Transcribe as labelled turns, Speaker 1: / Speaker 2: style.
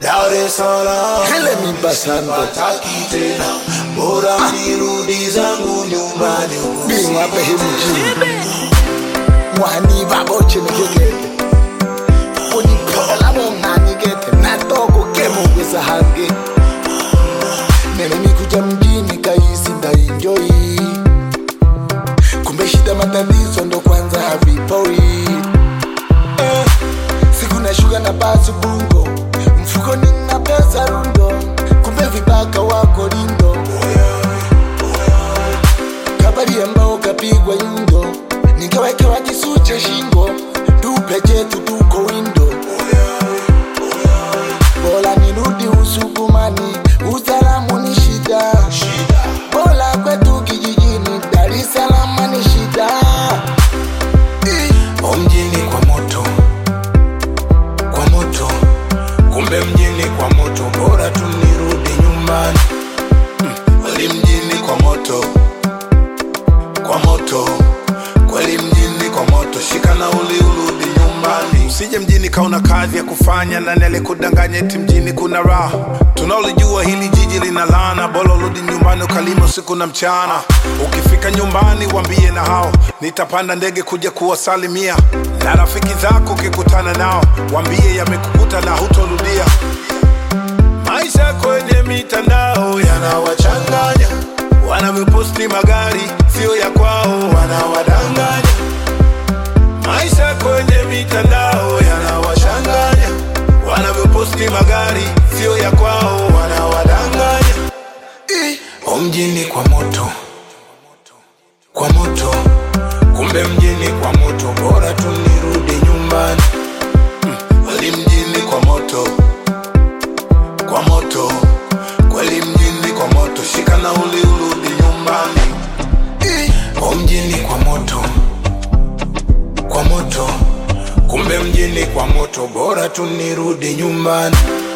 Speaker 1: Dar es Salaam
Speaker 2: Hele mi basando
Speaker 1: Wataki tena bora nirudi zangu nyumbani
Speaker 2: bingwa behe mjini mwani baboche nikegete unipola monganigete natoko kemogweza hange nene nikuja mjini kaisi ndainjoi kumbe shida matatizo ndo kwanza havipoi eh, siku na shuga na basi bungo mfuko nina pesa rundo kumbe vibaka wako lindo kabari ambao kapigwa nyundo nikawekewa kisu cha shingo tupe chetu tuko windo bora nirudi usugumani usalamu ni shida bora kwetu kijijini dar es salaam ni shida Ih.
Speaker 1: mjini kwa moto kwa moto kumbe mjini kwa moto bora tu nirudi nyumbani Mm, kweli mjini kwa moto kwa moto kweli mjini kwa moto shika nauli urudi nyumbani usije mjini kauna kazi ya kufanya nani alikudanganya eti mjini kuna raha tunaolijua hili jiji lina laana bora urudi nyumbani ukalima usiku na mchana ukifika nyumbani wambie na hao nitapanda ndege kuja kuwasalimia na rafiki zako ukikutana nao wambie yamekukuta na hutorudia maisha kwenye mitandao yanawachanganya wanavyoposti magari sio ya kwao wanawadanganya maisha kwenye mitandao yanawachanganya wanavyoposti magari sio ya kwao wanawadanganya
Speaker 2: Ih.
Speaker 1: mjini kwa moto kwa moto kumbe mjini kwa moto bora tu nirudi nyumbani Mm, kweli mjini kwa moto kwa moto kweli mjini kwa moto shika nauli urudi nyumbani
Speaker 2: Ih.
Speaker 1: mjini kwa moto kwa moto kumbe mjini kwa moto bora tu nirudi nyumbani